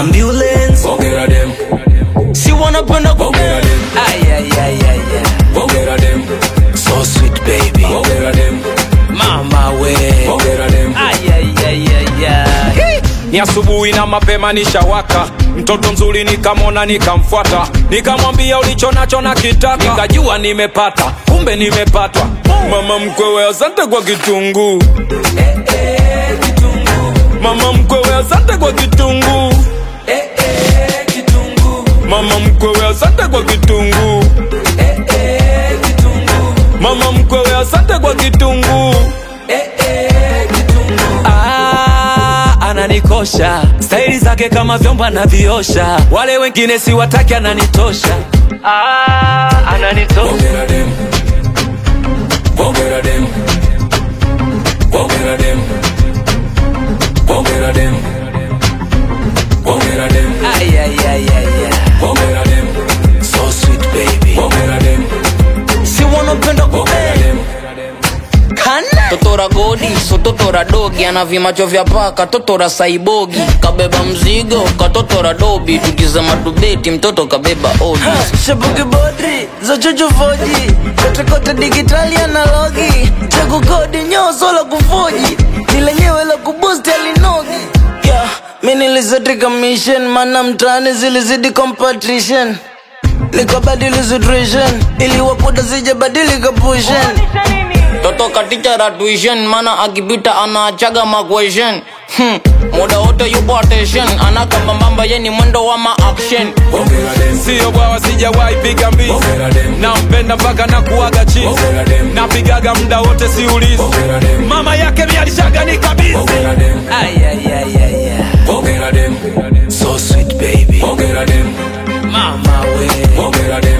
ambulance Bongera dem, si wanapenda ku bongera dem, Ay, ay, ay, ay, ay. bongera dem, so sweet baby bongera dem, mama we bongera dem. Ay, ay, ay, ay, ay. ni asubuhi na mapema nishawaka mtoto mzuri nikamwona nikamfuata nikamwambia ulicho nacho na kitaka nikajua nimepata kumbe nimepatwa mama mkwewe asante kwa kitunguu mama mkwewe asante kwa kitunguu mama mkwewe asante kwa kitunguu mama mkwewe asante kwa kitunguu Ah, ananikosha staili zake kama vyombo anaviosha wale wengine siwataki ananitosha ah, ananitosha Bongera dem, bongera dem, bongera dem, bongera dem, bongera dem, Ay, ay, ay, ay, ay. bongera dem, so sweet baby bongera dem, si wanapenda ku bongera dem. kana totora godi so totora dogi ana vimacho vya paka totora saibogi kabeba mzigo katotora dobi tukizama tubeti mtoto kabeba odi shabuki bodri za chochofoji kotekote digitali analogi cha kukodi nyoso la kufoji ni lenyewe la kubusti alinogi yeah, mi nilizetika mission mana mtaani zilizidi competition nikabadili situation ili wakuda sijabadilika pushen toto katichara tuition mana akipita anaachaga maquestion hmm. muda wote yupo attention anakambambamba ye ni mwendo wa maaction Bongera dem, siyo bwawa sijawahi piga mbizi bongera dem, nampenda mpaka na kuaga chizi bongera dem, napigaga muda wote siulizi bongera dem, mama yake mialishaga ni kabisa bongera dem, Ay, ay, ay, ay, ay. bongera dem, so sweet baby bongera dem, mama we bongera dem.